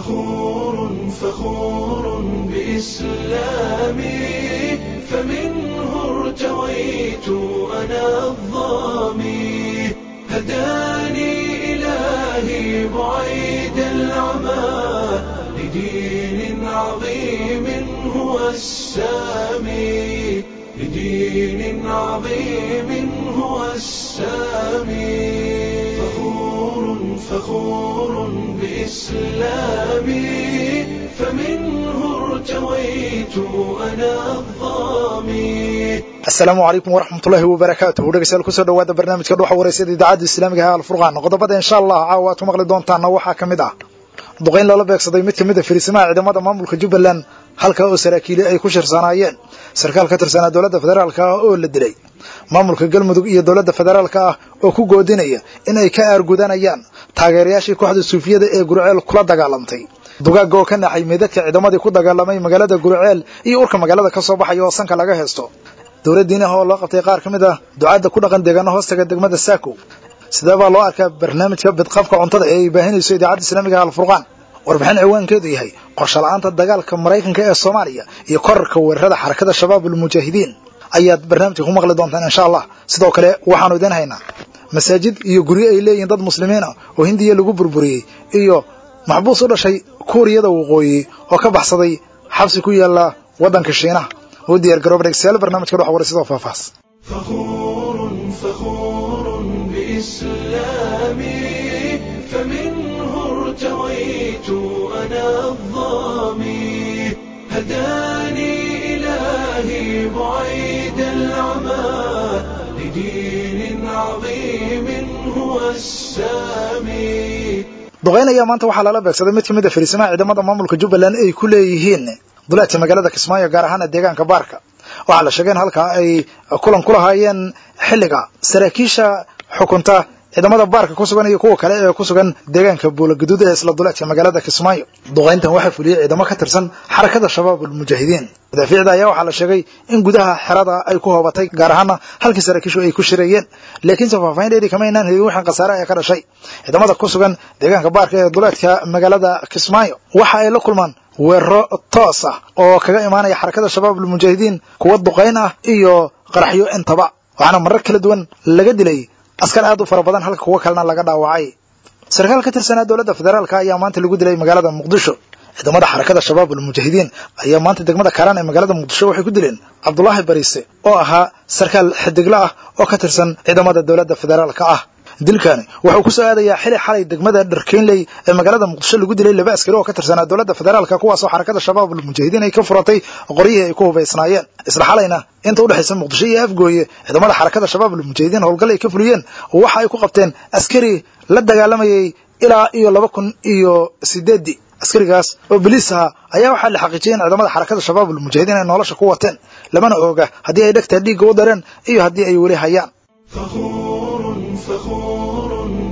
فخور فخور بإسلامي فمنه ارتويت أنا الظامي هداني إلهي بعيد العمى لدين عظيم هو السامي لدين عظيم هو السامي فخور فخور بإسلامي فمنه ارتويت أنا الظامي asalaamu calaykum waraxmatullaahi wabarakaatuhu dhegeystayaal kusoo dhawaada barnaamijka dhuxa wareysada idaacadda islaamiga ah alfurqaan qodobada insha allah caawa aad ku maqli doontaana waxaa ka mid ah duqayn loola beegsaday mid ka mid a fariisimaha ciidamada maamulka jubbaland halka oo saraakiili ay ku shirsanaayeen sarkaal ka tirsanaa dowladda federaalka ah oo la dilay maamulka galmudug iyo dowladda federaalka ah oo ku goodinaya in ay ka aargudanayaan taageerayaashii kooxda suufiyada ee gurceel kula dagaalamtay dugaagga oo ka naxay meydadka ciidamadii ku dagaalamay magaalada gurceel iyo urka magaalada ka soo baxaya oo sanka laga heesto dowlad diinaha oo loo qabtay qaar ka mid ah ducaadda ku dhaqan deegaano hoostaga degmada saakow sidee baa loo arkaa barnaamijka bidqabka cuntada ee ay baahinayso idaacadda islaamiga alfurqaan warbixin ciwaankeedu yahay qorshe la-aanta dagaalka maraykanka ee soomaaliya iyo korarka weerarada xarakada shabaab ulmujaahidiin ayaad barnaamijka ku maqli doontaan insha allah sidoo kale waxaanu idiin haynaa masaajid iyo guryo ay leeyihiin dad muslimiin ah oo hindiya lagu burburiyey iyo maxbuus u dhashay kuuriyada waqooyi oo ka baxsaday xabsi ku yaala waddanka shiinaha u diyaar garooba dhegeystayaal barnaamijka dhex waray sidoo faahfaahs فخور فخور بإسلامي فمنه ارتويت أنا الظامي هداني إلهي بعيد العمى لدين عظيم هو السامي duqayn ayaa maanta waxaa lala beegsaday mid ka mid a fariisimaha ciidamada maamulka jubbaland ay ku leeyihiin duleedka magaalada kismaayo gaar ahaana deegaanka baarka waxaa la sheegay in halkaa ay kulan ku lahaayeen xilliga saraakiisha xukunta ciidamada baarka ku sugan iyo kuwa kale ee ku sugan deegaanka buulaguduud ee isla duleedka magaalada kismaayo duqayntan waxaa fuliyey ciidamo ka tirsan xarakada shabaab ulmujaahidiin madaafiicda ayaa waxaa la sheegay in gudaha xerada ay ku hoobatay gaar ahaana halkii saraakiishu ay ku shirayeen laakiinse faahfaahin dheeri kama aynaan helin wixii khasaare ee ka dhashay ciidamada ku sugan deegaanka baarka ee duleedka magaalada kismaayo waxa ay la kulmaan weeraro toos ah oo kaga imaanaya xarakada shabaab ulmujaahidiin kuwa duqayn ah iyo qaraxyo intaba waxaana marar kala duwan laga dilay askar aad u fara badan halka kuwo kalena laga dhaawacay sarkaal ka tirsanaa dowladda federaalka ayaa maanta lagu dilay magaalada muqdisho ciidamada xarakada shabaab ulmujaahidiin ayaa maanta degmada kaaraan ee magaalada muqdisho waxay ku dileen cabdulaahi bariise oo ahaa sarkaal xidigla ah oo ka tirsan ciidamada dowladda federaalka ah dilkani wuxuu ku soo aadayaa xili xalay degmada dharkeynley ee magaalada muqdisho lagu dilay laba askari oo ka tirsanaa dowladda federaalka kuwaasoo xarakada shabaab ulmujaahidiin ay ka furatay qoryihii ay ku hubaysnaayeen isla xalayna inta udhexaysa muqdisho iyo afgooye ciidamada xarakada shabaab ulmujaahidiin howlgal ay ka fuliyeen waxa ay ku qabteen askari la dagaalamayay ilaa iyo laba kun iyo sideeddii askarigaas oo boliis ahaa ayaa waxaa la xaqiijiyay in ciidamada xarakada shabaab ulmujaahidiin ay nolosha ku wateen lamana ooga haddii ay dhegtaa dhiigga u dareen iyo haddii ay weli hayaan فخور فخور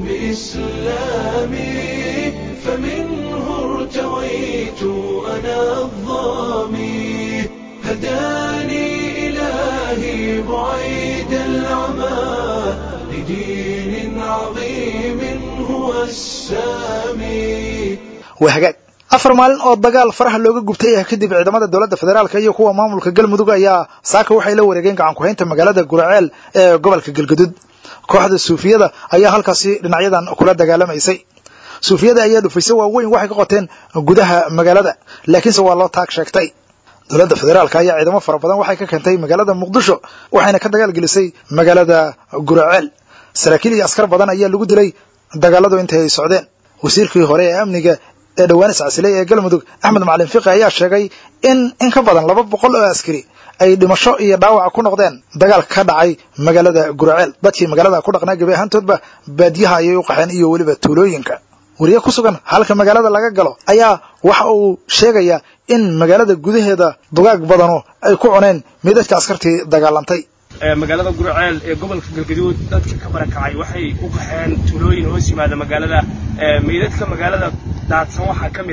بإسلامي فمنه ارتويت أنا الظامي هداني إلهي بعيد العمى لدين عظيم هو السامي waa hagaag afar maalin oo dagaal faraha looga gubtay ah kadib ciidamada dowladda federaalka iyo kuwa maamulka galmudug ayaa saaka waxay la wareegeen gacan ku-haynta magaalada guraceel ee gobolka galgudud kooxda suufiyada ayaa halkaasi dhinacyadan kula dagaalamaysay suufiyada ayaa dhufaysay waaweyn waxay ka qoteen gudaha magaalada laakiinse waa loo taag sheegtay dowladda federaalka ayaa ciidamo fara badan waxay ka keentay magaalada muqdisho waxayna ka dagaalgelisay magaalada guraceel saraakiil iyo askar badan ayaa lagu dilay dagaaladu intii ay socdeen wasiirkii hore ee amniga ee dhowaan iscasilay ee galmudug axmed macalin fiqi ayaa sheegay in in ka badan laba boqol oo askari ay dhimasho iyo dhaawac ku noqdeen dagaal ka dhacay magaalada guraceel dadkii magaalada ku dhaqnaa gebi ahaantoodba baadiyaha ayay u qaxeen iyo weliba tuulooyinka wariye ku sugan halka magaalada laga galo ayaa waxa uu sheegayaa in magaalada gudaheeda dugaag badano ay ku cuneen meydadka askartii dagaalantay magaalada gurceel ee gobolka galgaduud dadka ka barakacay waxay u qaxeen tuulooyin hoos yimaada magaalada meydadka magaalada daadsan waxaa ka mid ah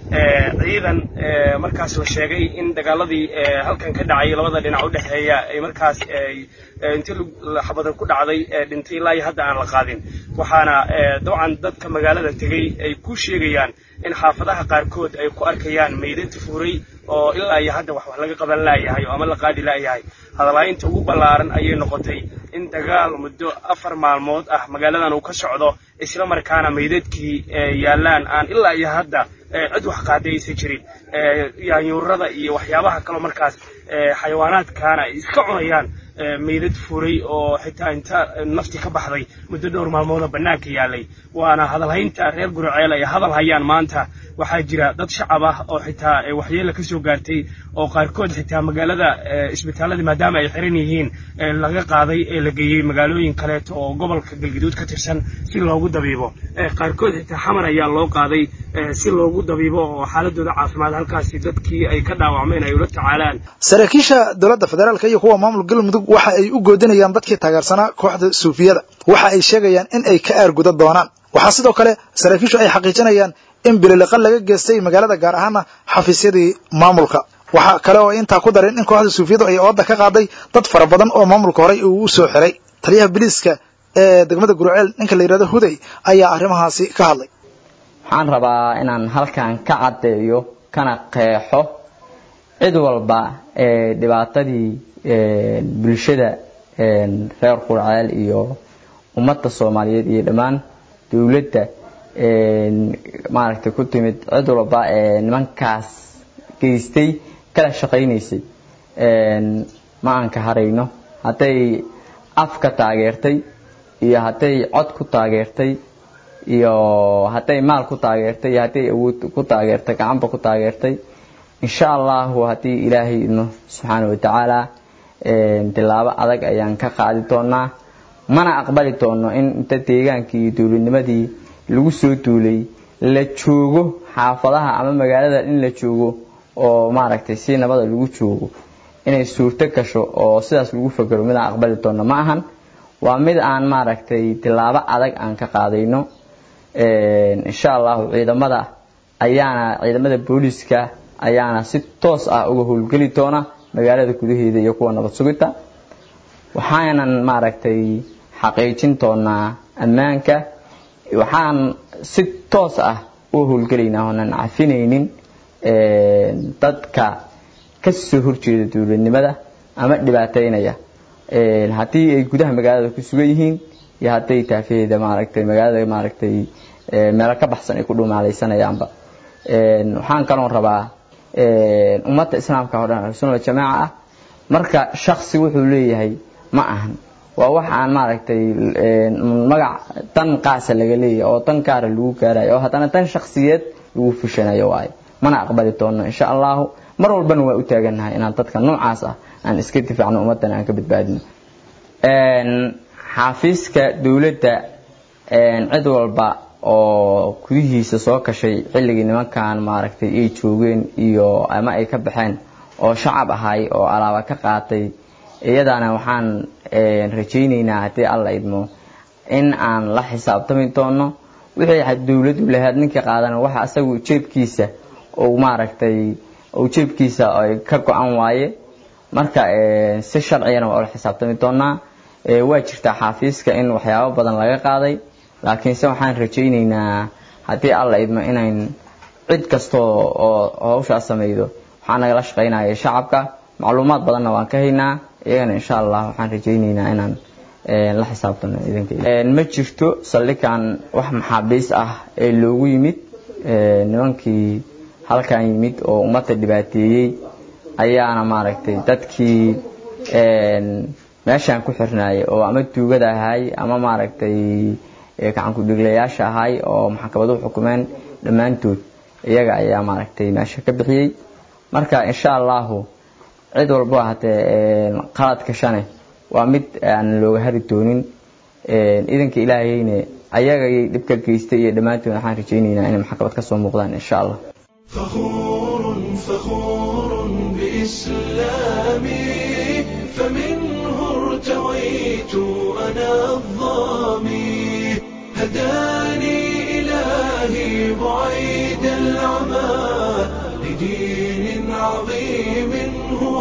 ciidan markaas la sheegay in dagaaladii halkan ka dhacay labada dhinac u dhexeeya ay markaas intii xabada ku dhacday dhintay ilaa iyo hadda aan la qaadin waxaana dabcan dadka magaalada tegey ay ku sheegayaan in xaafadaha qaarkood ay ku arkayaan meydad furay oo ilaa iyo hadda wax wax laga qaban laayahay oo ama la qaadi laayahay hadalhaynta ugu ballaaran ayay noqotay in dagaal muddo afar maalmood ah magaaladan uu ka socdo isla markaana meydadkii yaallaan aan ilaa iyo hadda cid wax qaaday aysan jirin yaanyuurada iyo waxyaabaha kaloo markaas xayawaanaadkaana ay iska cunayaan meydad furay oo xitaa inta nafti ka baxday muddo dhowr maalmoodoo bannaanka yaalay waana hadalhaynta reer guraceel ay hadal hayaan maanta waxaa jira dad shacab ah oo xitaa waxyeela ka soo gaartay oo qaarkood xitaa magaalada isbitaalladii maadaama ay xiran yihiin laga qaaday ee la geeyey magaalooyin kaleeto oo gobolka galgaduud ka tirsan si loogu dabiibo qaarkood xitaa xamar ayaa loo qaaday si loogu dabiibo oo xaaladooda caafimaad halkaasi dadkii ay ka dhaawacmeen ay ula tacaalaan saraakiisha dowladda federaalka iyo kuwa maamul galmudug waxa ay u goodinayaan dadkii taageersanaa kooxda suufiyada waxa ay sheegayaan in ay ka aarguda doonaan waxaa sidoo kale saraakiishu ay xaqiijinayaan in bililiqa laga geystay magaalada gaar ahaana xafiisyadii maamulka waxaa kale oo intaa ku darin in kooxda suufiyadu ay ooda ka qaaday dad fara badan oo maamulka horey uu u soo xiray taliyaha biliiska ee degmada gurceel ninka la yidhahdo huday ayaa arrimahaasi ka hadlay waxaan rabaa inaan halkan ka caddeeyo kana qeexo cid walba ee dhibaatadii bulshada reer qurceel iyo ummadda soomaaliyeed iyo dhammaan dowladda maaragtay ku timid cid walba ee nimankaas geystay kala shaqaynaysay ma aan ka harayno hadday afka taageertay iyo hadday cod ku taageertay iyo hadday maal ku taageertay iyo hadday awood ku taageertay gacanba ku taageertay insha allahu haddii ilaahay idno subxaana wa tacaala tilaabo adag ayaan ka qaadi doonaa mana aqbali doono in inta deegaankii iyo dowladnimadii lagu soo duulay la joogo xaafadaha ama magaalada in la joogo oo maaragtay si nabada lagu joogo inay suurto gasho oo sidaas lagu fakero mid aan aqbali doono ma ahan waa mid aan maaragtay tilaabo adag aan ka qaadayno insha allahu ciidamada ayaana ciidamada booliiska ayaana si toos ah uga howlgeli doona magaalada gudaheeda iyo kuwa nabad sugidta waxaanan maaragtay xaqiijin doonaa ammaanka waxaan si toos ah u howlgelaynaa oonan cafinaynin dadka ka soo horjeeda dowladnimada ama dhibaateynaya haddii ay gudaha magaalada ku sugan yihiin iyo hadday taafaheeda maaragtay magaalada maaragtay meelo ka baxsan ay ku dhumaalaysanayaanba waxaan kaloon rabaa ummadda islaamka oo dhan ahlusunna jamaaca ah marka shaksi wuxuu leeyahay ma ahan waa wax aan maaragtay magac dan qaasa laga leeyahay oo dan gaara lagu gaarayo oo haddana dan shaksiyeed lagu fushanayo waayo mana aqbali doono insha allahu mar walbana waa u taagannahay inaan dadka noocaas ah aan iska difaacno ummaddana aan ka badbaadino xaafiiska dowladda cid walba oo gudihiisa soo kashay xilligii nimankan maaragtay ay joogeen iyo ama ay ka baxeen oo shacab ahay oo alaaba ka qaatay iyadana waxaan rajaynaynaa haddii alla idmo in aan la xisaabtami doono wixii dowladdu lahayd ninkii qaadana waxa asagu jeebkiisa uu maaragtay uu jeebkiisa ay ka go-an waaye marka si sharcigana waa ula xisaabtami doonaa waa jirtaa xaafiiska in waxyaabo badan laga qaaday laakiinse waxaan rajaynaynaa haddii alla idmo inayn cid kasta oo hawshaas samaydo waxaa nagala shaqaynaya shacabka macluumaad badanna waan ka haynaa iyagana insha allah waxaan rajaynaynaa inaan la xisaabtano ma jirto saldhigan wax maxaabiis ah ee loogu yimid nimankii halkan yimid oo ummadda dhibaateeyey ayaana maaragtay dadkii meeshaan ku xirnaayay oo ama tuugada ahay ama maaragtay gacankudhiglayaasha ahay oo maxkamaduhu xukumeen dhammaantood iyaga ayaa maaragtay meesha ka bixiyey marka insha allahu cid walbo hatee qaladka shane waa mid aan looga hari doonin idanka ilaahayne ayagayay dhibka geystay iyo dhammaantood waxaan rajaynaynaa inay maxkamad ka soo muuqdaan insha allah فخور فخور بإسلامي فمنه ارتويت أنا الظامي هداني إلهي بعيد العمى لدين عظيم هو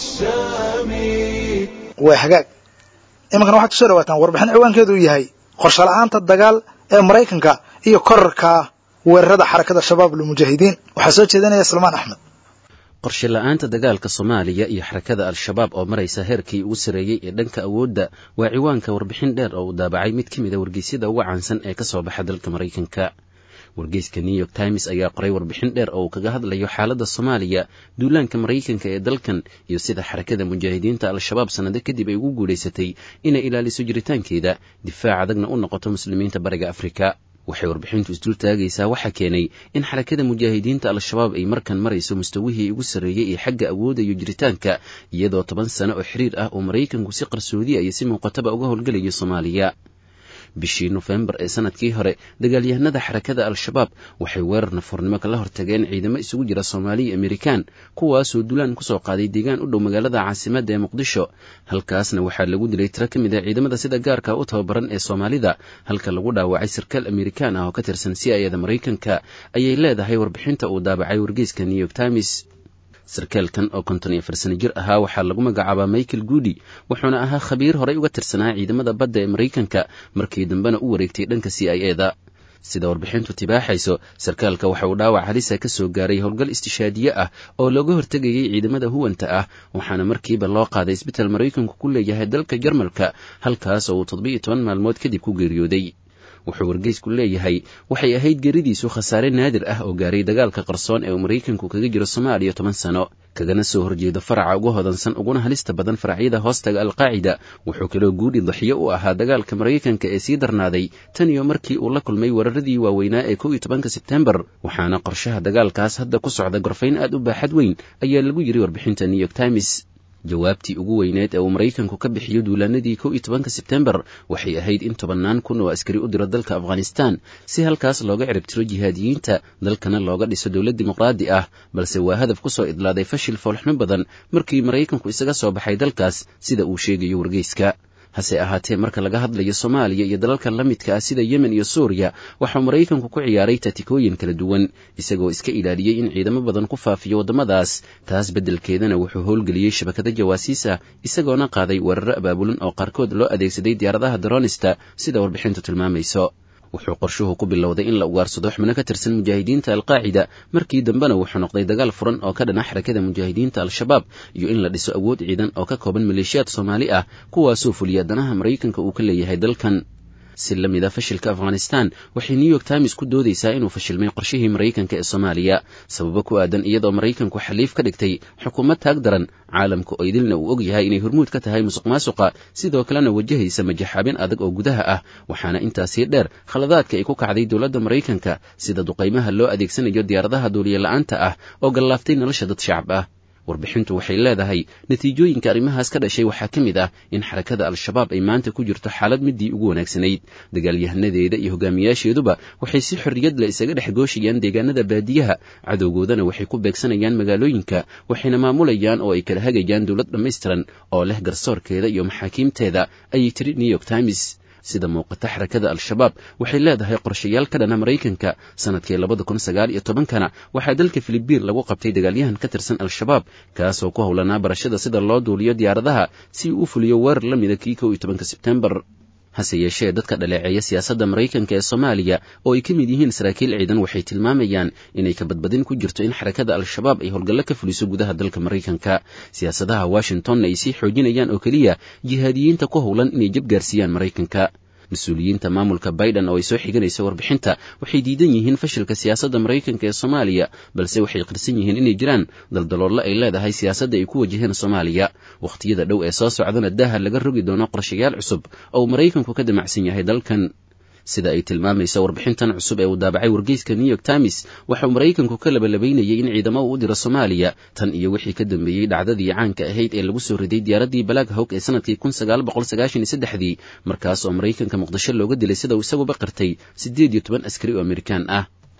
السامي waa hagaag iminkana waxaad kusoo dhawaataan warbixin ciwaankeedu uu yahay qorshe la-aanta dagaal ee maraykanka iyo korarka weerarada xarakada shabaab lmujaahidiin waxaa soo jeedinaya salmaan axmed qorshe la-aanta dagaalka soomaaliya iyo xarakada al-shabaab oo maraysa heerkii ugu sarreeyey ee dhanka awoodda waa ciwaanka warbixin dheer oo uu daabacay mid ka mid a wargeysyada uga caansan ee ka soo baxa dalka maraykanka wargeyska new york times ayaa qoray warbixin dheer oo uu kaga hadlayo xaaladda soomaaliya duulaanka maraykanka ee dalkan iyo sida xarakada mujaahidiinta al-shabaab sannado kadib ay ugu guulaysatay inay ilaaliso jiritaankeeda difaac adagna u noqoto muslimiinta bariga afrika waxay warbixintu isdul taagaysaa waxaa keenay in xarakada mujaahidiinta al-shabaab ay markan marayso mustawihii ugu sarreeyey ee xagga awoodda iyo jiritaanka iyadoo toban sano oo xiriir ah oo maraykanku si qarsoodiya iyo si muuqataba uga howlgelayo soomaaliya bishii nofembar ee sanadkii hore dagaalyahanada xarakada al-shabaab waxay weerar nafoornimo kala hortageen ciidamo isugu jira soomaali iyo amerikaan kuwaasoo dulaan kusoo qaaday deegaan u dhow magaalada caasimadda ee muqdisho halkaasna waxaa lagu dilay tiro ka mid a ciidamada sida gaarka u tababaran ee soomaalida halka lagu dhaawacay sarkaal amerikaan ah oo ka tirsan c i ada maraykanka ayay leedahay warbixinta uu daabacay wargeyska new york times sarkaalkan oo konton iyo afar sano jir ahaa waxaa lagu magacaabaa michael goody wuxuuna ahaa khabiir horey uga tirsanaa ciidamada badda ee maraykanka markii dambena u wareegtay dhanka c i e da sida warbixintu tibaaxayso sarkaalka waxa uu dhaawac halisa ka soo gaaray howlgal istishaadiye ah oo looga hortegayay ciidamada huwanta ah waxaana markiiba loo qaaday isbital maraykanku ku leeyahay dalka jarmalka halkaas oo uu toddobiiyo toban maalmood kadib ku geeriyooday wuxuu wargeysku leeyahay waxay ahayd geeridiisu khasaare naadir ah oo gaaray dagaalka qarsoon ee uu maraykanku kaga jiro soomaaliya toban sano kagana soo horjeedo faraca ugu hodansan uguna halista badan faracyada hoostaga alqaacida wuxuu kaloo guudhi daxiyo u ahaa dagaalka maraykanka ee sii darnaaday tan iyo markii uu la kulmay weeraradii waaweynaa ee kow iyo tobanka sebtembar waxaana qorshaha dagaalkaas hadda ku socda gorfayn aad u baaxad weyn ayaa lagu yiri warbixinta new york times jawaabtii ugu weyneed ee uu maraykanku ka bixiyo duulaanadii kow iyo tobanka sebtembar waxay ahayd in tobannaan kun oo askari u diro dalka afghanistan si halkaas looga ciribtiro jihaadiyiinta dalkana looga dhiso dowlad dimuqraadi ah balse waa hadaf ku soo idlaaday fashil foolxumo badan markii maraykanku isaga soo baxay dalkaas sida uu sheegayo wargeyska hase ahaatee marka laga hadlayo soomaaliya iyo dalalka la midka ah sida yemen iyo suuriya waxau maraykanku ku ciyaaray tatikooyin kala duwan isagoo iska ilaaliyey in ciidamo badan ku faafiyo waddamadaas taas beddelkeedana wuxuu howlgeliyey shabakada jawaasiis ah isagoona qaaday weeraro abaabulan oo qaarkood loo adeegsaday diyaaradaha daronista sida warbixintu tilmaamayso wuxuu qorshuhu ku bilowday in la ugaarsado xubno ka tirsan mujaahidiinta alqaacida markii dambena wuxuu noqday dagaal furan oo ka dhana xarakada mujaahidiinta al-shabaab iyo in la dhiso awood ciidan oo ka kooban maleeshiyaad soomaali ah kuwaasoo fuliya danaha maraykanka uu ka leeyahay dalkan si la mid a fashilka afghanistan waxay new york times ku doodaysaa inuu fashilmay qorshihii maraykanka ee soomaaliya sababo ku aadan iyadoo maraykanku xaliif ka dhigtay xukuumad taag daran caalamka oo idilna uu og yahay inay hormuud ka tahay musuq maasuqa sidoo kalena wajahaysa majaxaabin adag oo gudaha ah waxaana intaasii dheer khaladaadka ay ku kacday dowladda maraykanka sida duqaymaha loo adeegsanayo diyaaradaha duuliye la-aanta ah oo gallaaftay nolosha dad shacab ah warbixintu waxay leedahay natiijooyinka arrimahaas ka dhashay waxaa ka mid ah in xarakada al-shabaab ay maanta ku jirto xaalad midii ugu wanaagsanayd dagaalyahanadeeda iyo hogaamiyaasheeduba waxay si xorriyad leh isaga dhex gooshayaan deegaanada baadiyaha cadowgoodana waxay ku beegsanayaan magaalooyinka waxayna maamulayaan oo ay kala hagayaan dowlad dhammaystiran oo leh garsoorkeeda iyo maxaakiimteeda ayay tiri new york times sida muuqata xarakada al-shabaab waxay leedahay qorshayaal ka dhana maraykanka sanadkii labada kun sagaal iyo tobankana waxaa dalka filibiin lagu qabtay dagaalyahan ka tirsan al-shabaab kaasoo ku howlanaa barashada sida loo duuliyo diyaaradaha si uu u fuliyo weerar la mida kii kow iyo tobanka sebtembar hase yeeshee dadka dhaleeceeya siyaasadda maraykanka ee soomaaliya oo ay ka mid yihiin saraakiil ciidan waxay tilmaamayaan inay ka badbadin ku jirto in xarakada al-shabaab ay howlgallo ka fuliso gudaha dalka maraykanka siyaasadaha washingtonna ay sii xoojinayaan oo keliya jihaadiyiinta ku howlan inay jab gaarsiiyaan maraykanka mas-uuliyiinta maamulka biden oo ay soo xiganayso warbixinta waxay diidan yihiin fashilka siyaasadda maraykanka ee soomaaliya balse waxay qirsan yihiin inay jiraan daldaloollo ay leedahay siyaasadda ay ku wajaheen soomaaliya wakhtiyada dhow ee soo socdana daaha laga rogi doono qorshayaal cusub oo uu maraykanku ka damacsan yahay dalkan sida ay tilmaamayso warbixintan cusub ee uu daabacay wargeyska new york times waxauu maraykanku ka labalabaynayay in ciidamo uu u diro soomaaliya tan iyo wixii ka dambeeyey dhacdadii caanka ahayd ee lagu soo riday diyaaraddii balaag hawg ee sanadkii kun sagaal boqol sagaashan iyo saddexdii markaas oo maraykanka muqdisho looga dilay sida uu isaguba qirtay siddeed iyo toban askari oo amerikaan ah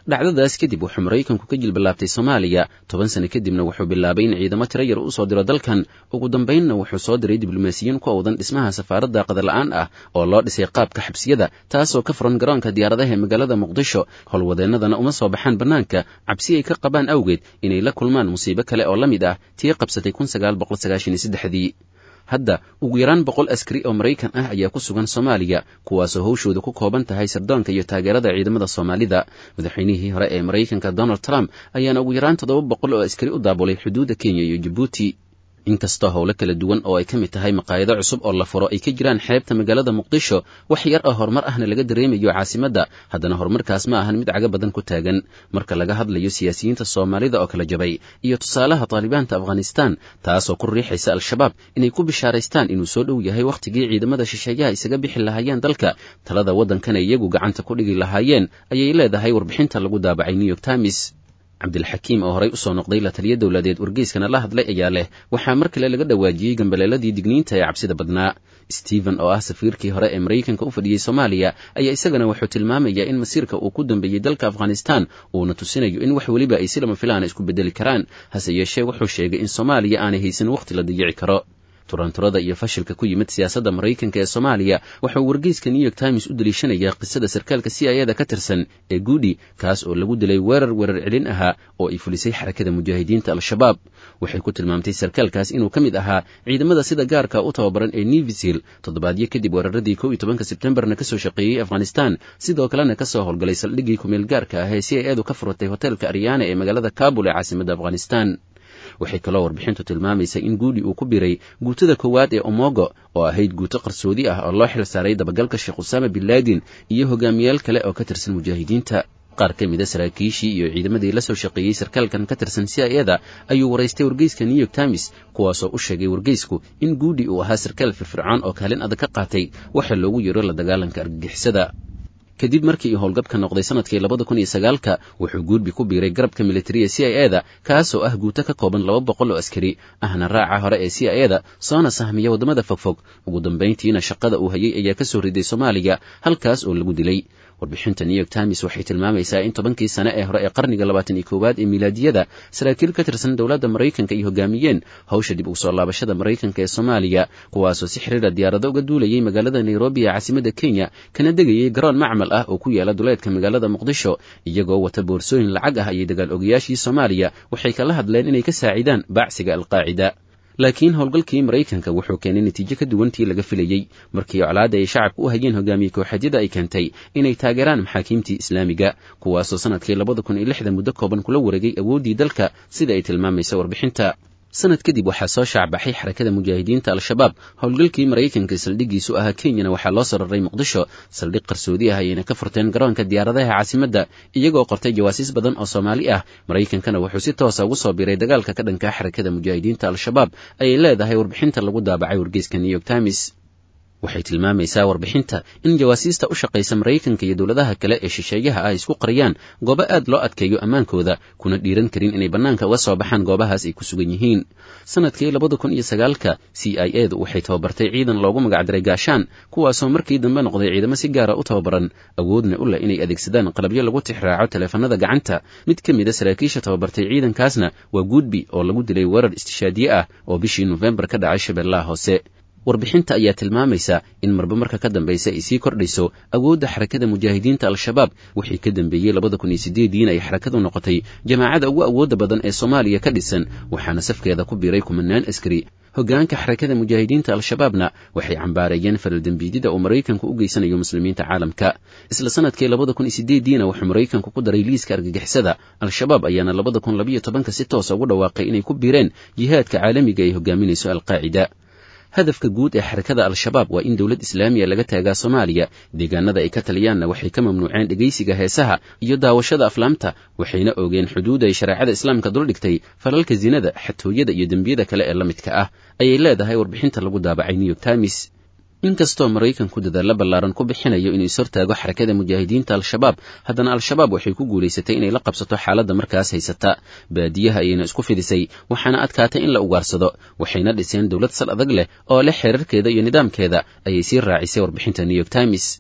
dhacdadaas kadib wuxuu maraykanku ka jilballaabtay soomaaliya toban sano kadibna wuxuu bilaabay in ciidamo tiro yar u soo diro dalkan ugu dambaynna wuxuu soo diray diblomaasiyiin ku owdan dhismaha safaaradda qadarla'aan ah oo loo dhisay qaabka xabsiyada taasoo ka furan garoonka diyaaradaha ee magaalada muqdisho howlwadeennadana uma soo baxaan bannaanka cabsi ay ka qabaan awgeed inay la kulmaan musiibo kale oo la mid ah tii qabsatay kun sagaal boqol sagaashan iyo saddexdii hadda ugu yaraan boqol askari oo maraykan ah ayaa ku sugan soomaaliya kuwaasoo hawshooda ku kooban tahay sirdoonka iyo taageerada ciidamada soomaalida madaxweynihii hore ee maraykanka donald trump ayaana ugu yaraan toddoba boqol oo askari u daabulay xuduudda kenya iyo jabuuti inkastoo howlo kala duwan oo ay ka mid tahay maqaayado cusub oo la furo ay ka jiraan xeebta magaalada muqdisho wax yar oo horumar ahna laga dareemayo caasimadda haddana horumarkaas ma ahan mid caga badan ku taagan marka laga hadlayo siyaasiyiinta soomaalida oo kala jabay iyo tusaalaha taalibaanta afghanistan taasoo ku riixaysa al-shabaab inay ku bishaaraystaan inuu soo dhow yahay wakhtigii ciidamada shisheeyaha isaga bixi lahaayeen dalka talada waddankana iyagu gacanta ku dhigi lahaayeen ayay leedahay warbixinta lagu daabacay new york times cabdilxakiim oo horey usoo noqday la taliya dowladeed wargeyskana la hadlay ayaa leh waxaa mar kale laga dhawaajiyey gambaleeladii digniinta ee cabsida badnaa stephen oo ah safiirkii hore ee maraykanka u fadhiyey soomaaliya ayaa isagana wuxuu tilmaamayaa in masiirka uu ku dambeeyey dalka afghanistan uuna tusinayo in wax weliba ay si lama filaana isku bedeli karaan hase yeeshee wuxuu sheegay in soomaaliya aanay haysan wakhti la dayici karo turanturada iyo fashilka ku yimid siyaasadda maraykanka ee soomaaliya waxauu wargeyska new york times u daliishanayaa qisada sarkaalka c i ada ka tirsan ee guudi kaas oo lagu dilay weerar weerar celin ahaa oo ay fulisay xarakada mujaahidiinta al-shabaab waxay ku tilmaamtay sarkaalkaas inuu ka mid ahaa ciidamada sida gaarka u tababaran ee nevisil toddobaadyo kadib weeraradii kow iyo tobanka sebtembarna kasoo shaqeeyey afghanistan sidoo kalena kasoo howlgalay saldhiggii kumeel gaarka ah ee c i adu ka furatay hoteelka aryaana ee magaalada kabul ee caasimadda afghanistan waxay kaloo warbixintu tilmaamaysa in guudi uu ku biray guutada koowaad ee omogo oo ahayd guuto qarsoodi ah oo loo xil saaray dabagalka sheekh usaama bin laadin iyo hogaamiyaal kale oo ka tirsan mujaahidiinta qaar ka mida saraakiishii iyo ciidamadii la soo shaqeeyey sarkaalkan ka tirsan c i ada ayuu waraystay wargeyska new york times kuwaasoo u sheegay wargeysku in guudi uu ahaa sarkaal firfircoon oo kaalin adag ka qaatay waxa loogu yeero la dagaalanka argagixisada kadib markii uu howlgabka noqday sanadkii labada kun iyo sagaalka wuxuu guudbi ku biiray garabka militariya c i ada kaasoo ah guuto ka kooban laba boqol oo askari ahna raaca hore ee c i ada soona sahmiya waddamada fogfog ugu dambayntiina shaqada uu hayay ayaa ka soo riday soomaaliya halkaas oo lagu dilay warbixinta new york times waxay tilmaamaysaa in tobankii sane ee hore ee qarniga labaatan iyo koowaad ee milaadiyada saraakiil ka tirsan dowladda maraykanka ay hogaamiyeen hawsha dib ugu soo laabashada maraykanka ee soomaaliya kuwaasoo si xiriira diyaarado uga duulayay magaalada nairobi ee caasimadda kenya kana degayay garoon macmal ah oo ku yaala duleedka magaalada muqdisho iyagoo wata boorsooyin lacag ah ayay dagaal ogayaashii soomaaliya waxay kala hadleen inay ka saacidaan baacsiga alqaacida laakiin howlgalkii maraykanka wuxuu keenay natiijo ka duwantii laga filayey markii colaadda ay shacabka u hayeen hogaamiye kooxadyada ay keentay inay taageeraan maxaakiimtii islaamiga kuwaasoo sanadkii labada kun iyo lixda muddo kooban kula wareegay awooddii dalka sida ay tilmaamaysa warbixinta sanad kadib waxaa soo shaacbaxay xarakada mujaahidiinta al-shabaab howlgalkii maraykanka saldhiggiisu ahaa kenyana waxaa loo sararay muqdisho saldhig qarsoodi ah ayayna ka furteen garoonka diyaaradaha caasimadda iyagoo qortay jawaasiis badan oo soomaali ah maraykankana wuxuu si toosa ugu soo biiray dagaalka ka dhanka xarakada mujaahidiinta al-shabaab ayay leedahay warbixinta lagu daabacay wargeyska new york times waxay tilmaamaysaa warbixinta in jawaasiista u shaqaysa maraykanka iyo dowladaha kale ee shisheeyaha ah isku qariyaan goobo aad loo adkeeyo ammaankooda kuna dhiiran karin inay bannaanka uga soo baxaan goobahaas ay ku sugan yihiin sanadkii labada kun iyo sagaalka c i edu waxay tababartay ciidan loogu magacdiray gaashaan kuwaasoo markii dambe noqday ciidamo si gaara u tababaran awoodna u leh inay adeegsadaan qalabyo lagu tixraaco taleefanada gacanta mid ka mida saraakiisha tababartay ciidankaasna waa guudbi oo lagu dilay weerar istishaadiye ah oo bishii nofembar ka dhacay shabeellaha hoose warbixinta ayaa tilmaamaysa in marba marka ka dambaysa ay sii kordhayso awoodda xarakada mujaahidiinta al-shabaab wixii ka dambeeyey labada kun iyo sideediina ay xarakadu noqotay jamaacada ugu awoodda badan ee soomaaliya ka dhisan waxaana safkeeda ku biiray kumanaan askari hoggaanka xarakada mujaahidiinta al-shabaabna waxay cambaareeyeen falaldembiidida uu maraykanku u geysanayo muslimiinta caalamka isla sanadkii labada kun iyo sideediina wuxuu maraykanku ku daray liiska argagixisada al-shabaab ayaana labada kun labiyo tobanka si toosa ugu dhawaaqay inay ku biireen jihaadka caalamiga ay hogaaminayso alqaacida hadafka guud ee xarakada al-shabaab waa in dowlad islaamiya laga taagaa soomaaliya deegaanada ay ka taliyaanna waxay ka mamnuuceen dhegaysiga heesaha iyo daawashada aflaamta waxayna oogeen xuduud ay shareecada islaamka duldhigtay falalka zinada xatooyada iyo dembiyada kale ee la midka ah ayay leedahay warbixinta lagu daabacay new york times inkastoo maraykanku dadaalla ballaaran ku bixinayo inuu ishortaago xarakada mujaahidiinta al-shabaab haddana al-shabaab waxay ku guulaysatay inay la qabsato xaaladda markaas haysata baadiyaha ayayna isku fidisay waxaana adkaatay in la ugaarsado waxayna dhiseen dowlad sal adag leh oo leh xeerarkeeda iyo nidaamkeeda ayay sii raacisay warbixinta new york times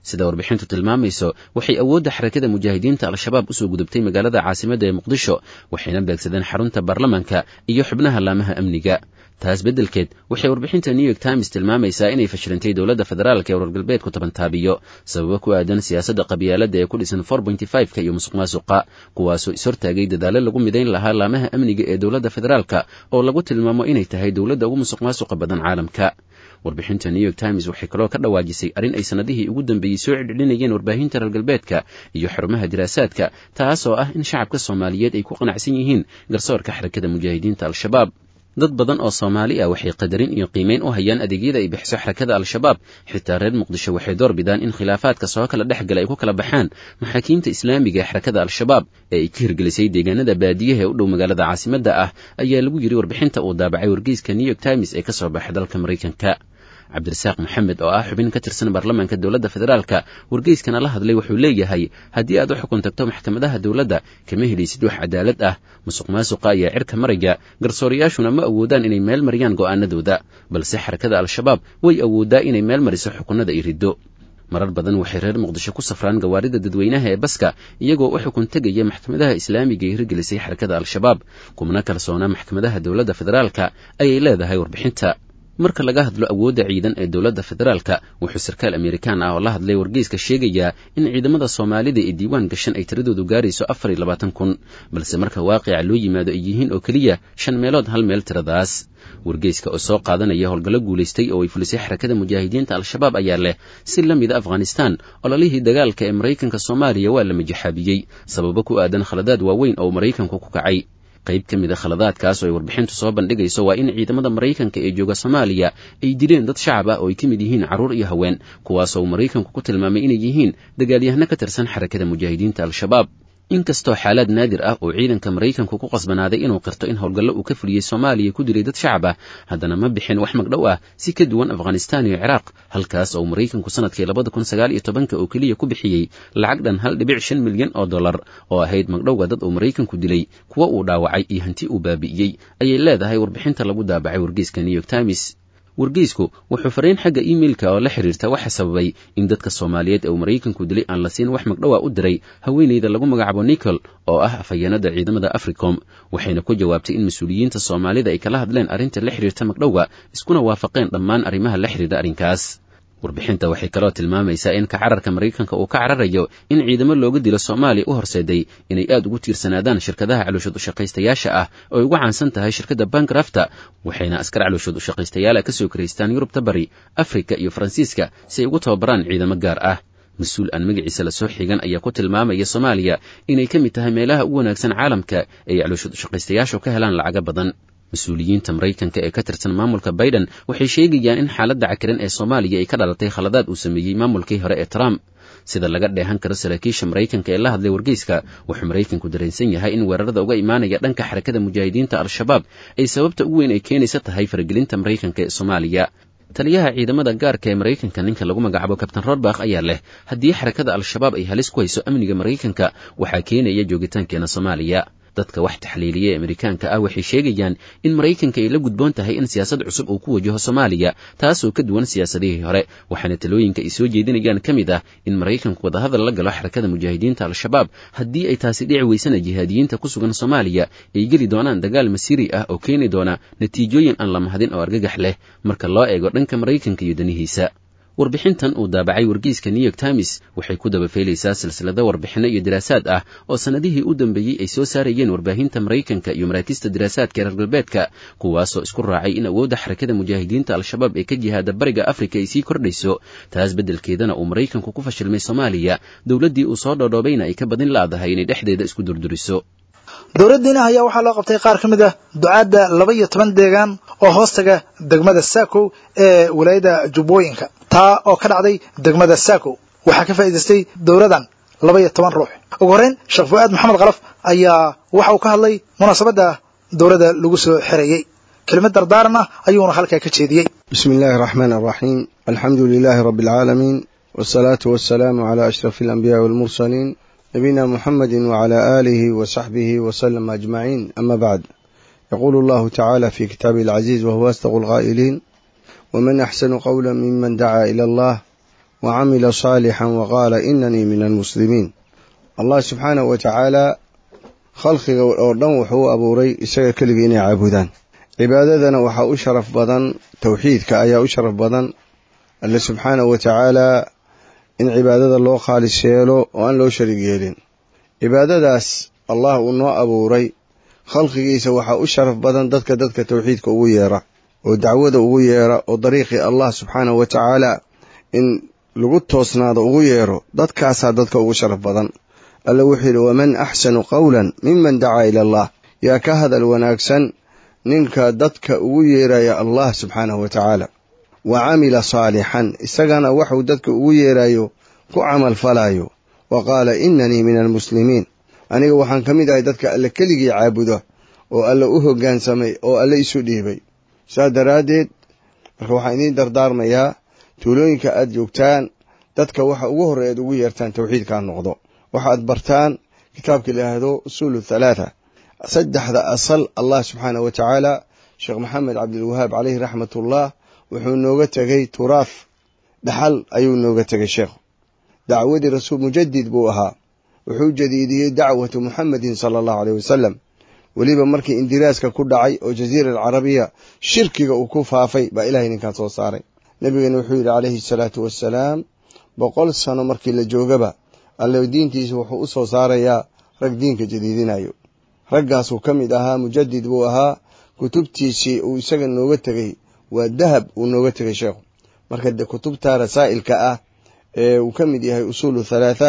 sida warbixintu tilmaamayso waxay awoodda xarakada mujaahidiinta al-shabaab usoo gudubtay magaalada caasimadda ee muqdisho waxayna beegsadeen xarunta baarlamanka iyo xubnaha laamaha amniga taas beddelkeed waxay warbixinta new york times tilmaamaysaa inay fashilintay dowladda federaalka ee wargalbeedku tabantaabiyo sababo ku aadan siyaasadda qabyaaladda ee ku dhisan ka iyo musuq maasuqa kuwaasoo ishortaagay dadaallo lagu midayn lahaa laamaha amniga ee dowladda federaalka oo lagu tilmaamo inay tahay dowladda ugu musuq maasuqa badan caalamka warbixinta new york times waxay kaloo ka dhawaajisay arrin ay sannadihii ugu dambeeyey soo celcelinayeen warbaahinta reer galbeedka iyo xarumaha diraasaadka taas oo ah in shacabka soomaaliyeed ay ku qanacsan yihiin garsoorka xarakada mujaahidiinta al-shabaab dad badan oo soomaali ah waxay qadarin iyo qiimayn u hayaan adeegyada ay bixiso xarakada al-shabaab xitaa reer muqdisho waxay door bidaan in khilaafaadka soo kala dhex gala ay ku kala baxaan maxaakiimta islaamiga ee xarakada al-shabaab ee ay ka hirgelisay deegaanada baadiyaha ee u dhow magaalada caasimadda ah ayaa lagu yidhi warbixinta uu daabacay wargeyska new york times ee ka soo baxay dalka maraykanka cabdirasaaq maxamed oo ah xubin ka tirsan baarlamaanka dowladda federaalka wargeyskana la hadlay wuxuu leeyahay haddii aad u xukun tagto maxkamadaha dowladda kama helaysid wax cadaalad ah musuq maasuqa ayaa cirka maraya garsoorayaashuna ma awoodaan inay meel mariyaan go'aanadooda balse xarakada al-shabaab way awoodaa inay meel mariso xukunada iyo riddo marar badan waxay reer muqdisho ku safraan gawaarida dadweynaha ee baska iyagoo u xukun tegaya maxkamadaha islaamiga ee hirgelisay xarakada al-shabaab kumana kalsoona maxkamadaha dowladda federaalka ayay leedahay warbixinta marka laga hadlo awoodda ciidan ee dowladda federaalka wuxuu sarkaal amerikaan ah oo la hadlay wargeyska sheegayaa in ciidamada soomaalida ee diiwaan gashan ay tiradoodu gaarayso afar iyo labaatan kun balse marka waaqica loo yimaado ay yihiin oo keliya shan meelood hal meel tiradaas wargeyska oo soo qaadanaya howlgallo guulaystay oo ay fulisay xarakada mujaahidiinta al-shabaab ayaa leh si la mida afghanistan ololihii dagaalka ee maraykanka soomaaliya waa la majaxaabiyey sababo ku aadan khaladaad waaweyn oo maraykanku ku kacay qayb ka mid a khaladaadkaas oo ay warbixintu soo bandhigayso waa in ciidamada maraykanka ee jooga soomaaliya ay dileen dad shacab ah oo ay ka mid yihiin carruur iyo haween kuwaasoo uu maraykanku ku tilmaamay inay yihiin dagaalyahano ka tirsan xarakada mujaahidiinta al-shabaab inkastoo xaalaad naadir ah oo ciidanka maraykanku ku qasbanaaday inuu qirto in howlgallo uu ka fuliyey soomaaliya ku dilay dad shacab ah haddana ma bixin wax magdhow ah si ka duwan afghanistan iyo ciraaq halkaas oo maraykanku sanadkii labada kun sagaal iyo tobanka oo keliya ku bixiyey lacag dhan hal dhibic shan milyan oo dollar oo ahayd magdhowga dad uu maraykanku dilay kuwa uu dhaawacay iyo hanti uu baabi'iyey ayay leedahay warbixinta lagu daabacay wargeyska new york times wargeysku wuxuu fariin xagga iimeilka oo la xiriirta waxa sababay in dadka soomaaliyeed ee uu maraykanku dilay aan la siin wax magdhowa u diray haweenayda lagu magacaabo nicol oo ah afhayeenada ciidamada africom waxayna ku jawaabtay in mas-uuliyiinta soomaalida ay kala hadleen arrinta la xiriirta magdhowga iskuna waafaqeen dhammaan arrimaha la xiriira arrinkaas warbixinta waxay kaloo tilmaamaysaa in ka cararka maraykanka uu ka cararayo in ciidamo looga dilo soomaaliya u horseeday inay aad ugu tiirsanaadaan shirkadaha calooshood ushaqaystayaasha ah oo ay ugu caansan tahay shirkadda bankrafta waxayna askar calooshood ushaqaystayaala ka soo karaystaan yurubta bari afrika iyo faransiiska si ay ugu tababaraan ciidamo gaar ah mas-uul aan magaciisa lasoo xigan ayaa ku tilmaamaya soomaaliya inay ka mid tahay meelaha ugu wanaagsan caalamka ay calooshood ushaqaystayaashu ka helaan lacago badan mas-uuliyiinta maraykanka ee ka tirsan maamulka baiden waxay sheegayaan in xaaladda cakiran ee soomaaliya ay ka dhalatay khaladaad uu sameeyey maamulkii hore ee trump sida laga dheehan karo saraakiisha maraykanka ee la hadlay wargeyska wuxuu maraykanku dareensan yahay in weerarada uga imaanaya dhanka xarakada mujaahidiinta al-shabaab ay sababta ugu weyn ay keenaysa tahay faragelinta maraykanka ee soomaaliya taliyaha ciidamada gaarka ee maraykanka ninka lagu magacaabo kabtain rodbakh ayaa leh haddii xarakada al-shabaab ay halis ku hayso amniga maraykanka waxaa keenaya joogitaankeena soomaaliya dadka wax taxliiliya ee amerikaanka ah waxay sheegayaan in maraykanka ay la gudboon tahay in siyaasad cusub uu ku wajaho soomaaliya taasoo ka duwan siyaasadihii hore waxaana talooyinka ay soo jeedinayaan ka mid ah in maraykanku wadahadal la galo xarakada mujaahidiinta al-shabaab haddii ay taasi dhici weysana jihaadiyiinta ku sugan soomaaliya ay geli doonaan dagaal masiiri ah oo keeni doona natiijooyin aan la mahadin oo argagax leh marka loo eego dhanka maraykanka iyo danihiisa warbixintan uu daabacay wargeyska new york times waxay ku dabafeelaysaa silsilado warbixinno iyo daraasaad ah oo sannadihii u dambeeyey ay soo saarayeen warbaahinta maraykanka iyo maraakista daraasaadka reer galbeedka kuwaasoo isku raacay in awoodda xarakada mujaahidiinta al-shabaab ee ka jihaada bariga afrika ay sii kordhayso taas beddelkeedana uu maraykanku ku fashilmay soomaaliya dowladdii uu soo dhoodhoobayna ay ka badin laadahay inay dhexdeeda isku durduriso dowladdiina ayaa waxaa loo qabtay qaar ka mid ah ducaadda laba iyo toban deegaan oo hoostaga degmada saakow ee walaayadda jubbooyinka taa oo ka dhacday degmada saakow waxaa ka faa'idaystay dowladan laba iyo toban ruux ugu horreyn sheekh fu-aad maxamed kalaf ayaa waxa uu ka hadlay munaasabadda dowladda lagu soo xereeyey kelimad dardaaran ah ayuuna halkaa ka jeediyey bismi illaahi araxmaan araxiim alxamdu lilaahi rabbi alcaalamiin wasalaatu wasalaamu calaa ashrafi alambiyaai walmursaliin nabiyina muxamedi wcala aalihi wasaxbihi waslama ajmaciin ama bacd yaquulu allahu tacaala fi kitaabihi alcaziiz wahuwa asdaqu alqaa'iliin waman axsanu qowla miman dacaa ila allah wa camila saalixan wa qaala inanii min almuslimiin allah subxaanahu wa tacaalaa khalqiga oo dhan wuxuu u abuuray isaga keligii inay caabudaan cibaadadana waxaa u sharaf badan towxiidka ayaa u sharaf badan alle subxaanahu wa tacaalaa in cibaadada loo khaalis yeelo oo aan loo sharig yeelin cibaadadaas allah uu noo abuuray khalqigiisa waxaa u sharaf badan dadka dadka towxiidka ugu yeera oo dacwada ugu yeera oo dariiqii allah subxaanahu wa tacaalaa in lagu toosnaado ugu yeero dadkaasaa dadka ugu sharaf badan alle wuxuu yidhi waman axsanu qowlan miman dacaa ila allah yaa ka hadal wanaagsan ninka dadka ugu yeeraya allah subxaanahu wa tacaala wa camila saalixan isagana waxuu dadka ugu yeerayo ku camal falaayo wa qaala inanii min almuslimiin aniga waxaan ka mid ahay dadka alle keligii caabuda oo alle u hoggaansamay oo alle isu dhiibay saas daraaddeed marka waxaan idiin dardaarmayaa tuulooyinka aad joogtaan dadka waxa ugu horreya aad ugu yeertaan towxiidkaa noqdo waxaad bartaan kitaabka lahaahdo usuulu thalaatha saddexda asal allah subxaanah wa tacaala sheekh maxamed cabdilwahaab caleyhi raxmatullah wuxuu nooga tegey turaaf dhaxal ayuu nooga tegay sheekhu dacwadii rasuul mujadid buu ahaa wuxuu jadiidiyey dacwatu muxamedin sala allahu aleyh wasalam weliba markii indiraaska ku dhacay oo jaziira alcarabiya shirkiga uu ku faafay baa ilahay ninkaan soo saaray nebigana wuxuu yidhi calayhi asalaatu wassalaam boqol sano markii la joogaba alle diintiisa wuxuu u soo saarayaa rag diinka jadiidinayo raggaasuu ka mid ahaa mujadid buu ahaa kutubtiisii uu isaga nooga tegey waa dahab uu nooga tegay sheekhu marka kutubta rasaa'ilka ah ee uu ka mid yahay usuulu thalaatha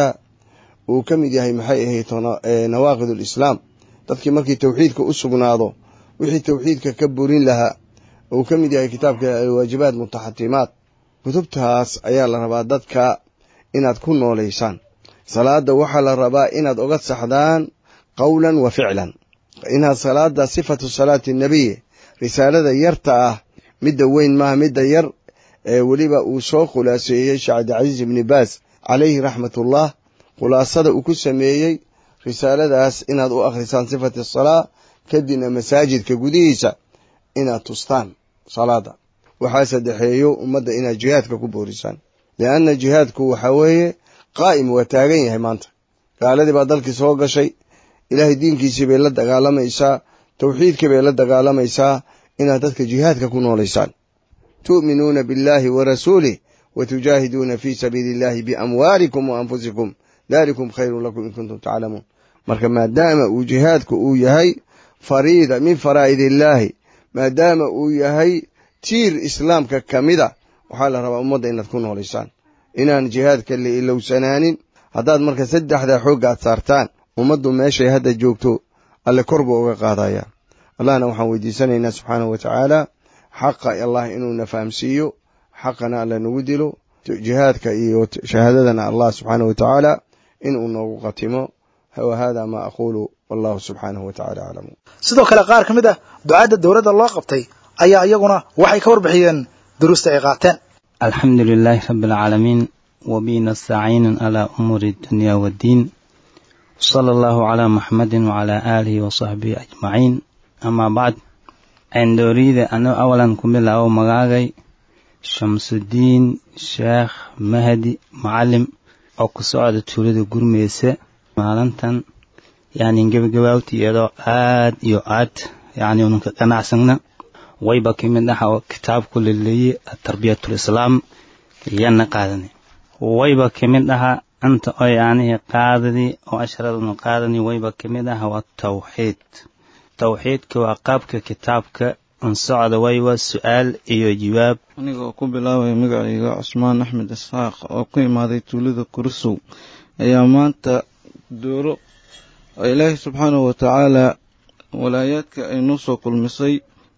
uu ka mid yahay maxay ahayd nawaaqid alislaam dadkii markii towxiidka u sugnaado wixii towxiidka ka burin lahaa uu ka mid yahay kitaabka alwaajibaat mutaxatimaat kutubtaas ayaa la rabaa dadka inaad ku noolaysaan salaada waxaa la rabaa inaad oga saxdaan qowlan wa ficlan inaad salaada sifatu salaati nabiy risaalada yarta ah midda weyn maaha midda yar ee weliba uu soo khulaaseeyey sheekh cabdilcasiis ibni baas calayhi raxmatullah khulaasada uu ku sameeyey risaaladaas inaad u akhrisaan sifati salaa kadibna masaajidka gudihiisa inaad tustaan salaada waxaa saddexeeyo ummadda inaad jihaadka ku boorisaan lianna jihaadku waxaa weeye qaa'im waa taagan yahay maanta gaaladii baa dalkii soo gashay ilaahay diinkiisii bay la dagaalamaysaa towxiidkii bay la dagaalamaysaa inaad dadka jihaadka ku noolaysaan tu'minuuna biاllahi wa rasuulih wa tujaahiduuna fii sabiili illahi biamwaalikum wa anfusikum dalikum khayrun lakum in kuntum taclamuun marka maadaama uu jihaadku uu yahay fariida min faraa'id illaahi maadaama uu yahay tiir islaamka ka mida waxaa la rabaa ummadda inaad ku noolaysaan inaan jihaadka la ilowsanaanin haddaad marka saddexdaa xoogga aad saartaan ummaddu meeshay hadda joogto alle kor buu uga qaadayaa allahna waxaan weydiisanaynaa subxaanahu wa tacaala xaqa allah inuuna fahamsiiyo xaqana alla nagu dilo jihaadka iyo shahaadadana allah subxaanahu wa tacaala inuu noogu qatimo wa hada ma aquulu wallahu subxaanahu wa tacala aclamu sidoo kale qaar ka mid ah ducaadda dowladda loo qabtay ayaa iyaguna waxay ka warbixiyeen duruusta ay qaateen alxamdu lilaahi rabi alcaalamiin wabi nastaciinu calaa umuuri dunya waddiin sala allahu calaa muxamedin wacalaa aalihi wasaxbihi ajmaciin amaa bacd cindooriyada ano awalan ku bilaabo magaagay shamsudiin sheekh mahdi macalim oo ku socda tuulada gurmeyse maalintan yani gebagabaawti iyadoo aad iyo aad yani unanka qanacsagna wayba ka mid ah oo kitaabku laleeyey atarbiyatulislaam yana qaadani wayba ka mid aha anta oo yaanihi qaadadii oo asharaduna qaadani wayba ka mid ah waa tawxiid tawxiidka waa qaabka kitaabka ansocda waywa su-aal iyo jawaab aniga oo ku bilaabaya magacayga cusmaan axmed isxaaq oo ku imaaday tuulada kursow ayaa maanta dooro oo ilaahay subxaanahu watacaala walaayaadka ay noo soo kulmisay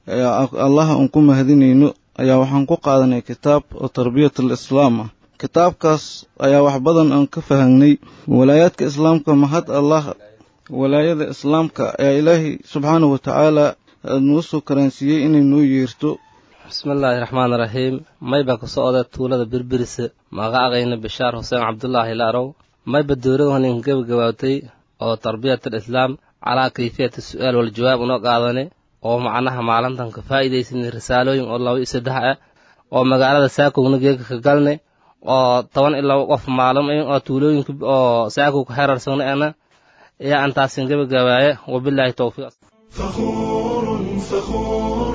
allaha aan ku mahadinayno ayaa waxaan ku qaadanay kitaab oo tarbiyatul islaam ah kitaabkaas ayaa wax badan aan ka fahangnay walaayaadka islaamka mahad allah walaayada islaamka ayaa ilaahay subxaanahu watacaala noo soo karaansiiyey inay noo yeerto bismillaahi raxmaan raxiim mayba ka socda tuulada birbirise magacagayna bishaar xuseen cabdulaahi laarow mayba dowladahanin gebagabaawtay oo tarbiyatul islaam calaa kayfiyati su-aal waljawaab unoo qaadane oo macnaha maalintan ka faa'iidaysanay risaalooyin oo laba iyo saddex ah oo magaalada saakowna geega ka galne oo toban iyo laba qof maalum oo tuulooyinka oo saaku ku xeerarsana ana ayaa antaasin gabagabaaye wabilaahi towfiiq فخور فخور